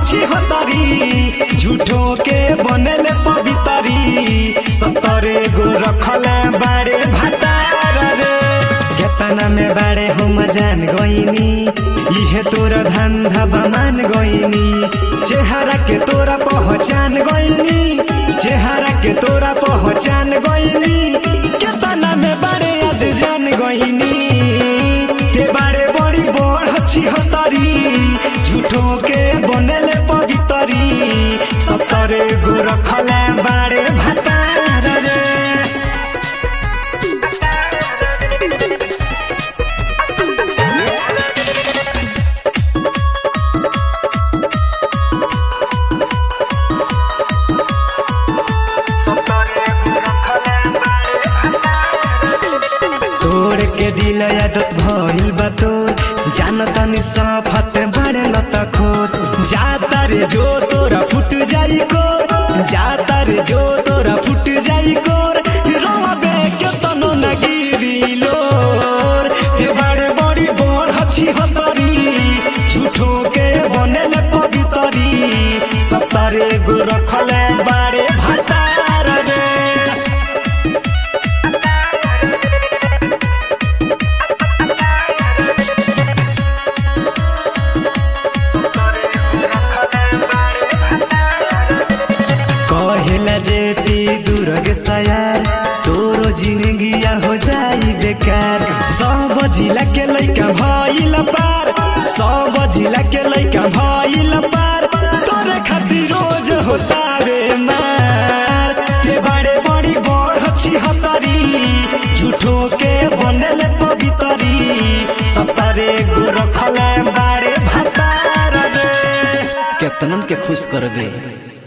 छी हतरी झूठो के बनल पवितरी सतरे गो रखले बारे भातार रे केतना में बारे हम जान गईनी इहे तोरा धंधा बमान गईनी चेहरा के तोरा पहचान गईनी चेहरा के तोरा पहचान गईनी केतना में बारे आज जान गईनी के बारे बड़ी बड़ छी हतरी झूठो के बनले पवितरी सतरे गो रखले बारे भातार रे तोड़ के दिल आदत भइल बा तोर जानता नि सफत बड़े लत खोत जाता रे जो तोरा फुट जाई कोर जाता रे जो तोरा फुट जाई कोर रोबे के तनो न गिरी लोर हे बड़े बड़ी बोर हछी हतरी झूठो के बनल पवितरी सतारे गो रखले बारे भातार रे कहेला जे पी दुर्ग सयार तोरो जिंदगिया हो जाई बेकार सब जिला के लइका भइल पार सब जिला के लइका भइल पार तोरे खातिर रोज होता रे मार के बड़े बड़ी बड़ छी हतरी झूठो के बनल पवितरी सतरे गो रखले बारे भातार रे केतनन के खुश कर दे